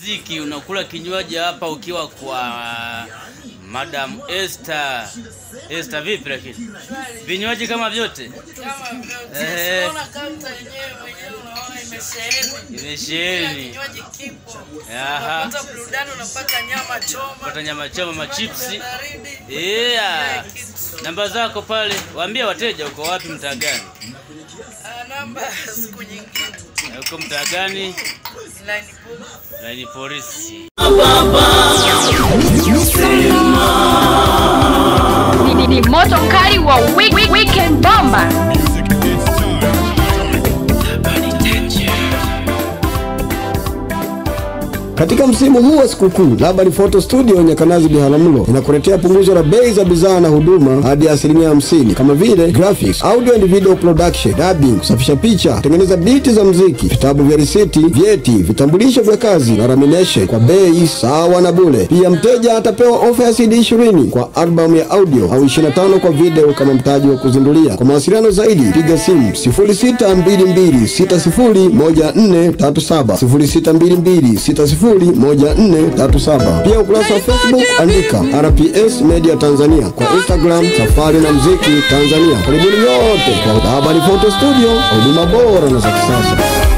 mziki, unakula kinywaji hapa ukiwa kwa Madam Esther. Esther vipi lakini? Vinywaji kama vyote? Kama vyote. Eh. Unaona kaunta yenyewe mwenyewe unaona imesheheni. Imesheheni. Kila kinywaji kipo. Aha. Unapata burudani, unapata nyama choma. Pata nyama choma, machipsi. baridi. Yeah. Kila kitu. Namba zako pale, waambie wateja uko wapi, mtaa gani? Ah, namba siku nyingine. Uko mtaa gani? Line book. Laini polisi. ni, ni, ni moto mkali wa week, week, weekend bomba Katika msimu huu wa sikukuu, Labani Photo Studio Nyakanazi Biharamulo inakuletea punguzo la bei za bidhaa na huduma hadi asilimia hamsini kama vile graphics, audio and video production, dubbing, kusafisha picha, kutengeneza biti za mziki, vitabu vya risiti, vyeti, vitambulisho vya kazi na lamination kwa bei sawa na bure. Pia mteja atapewa ofa ya CD 20 kwa albamu ya audio au 25 kwa video kama mtaji wa kuzindulia. Kwa mawasiliano zaidi piga simu 0622601437 0622601437. Pia ukurasa wa Facebook andika RPS Media Tanzania, kwa Instagram Safari na Mziki Tanzania. Karibuni nyote kwa Habari Photo Studio, huduma bora na za kisasa.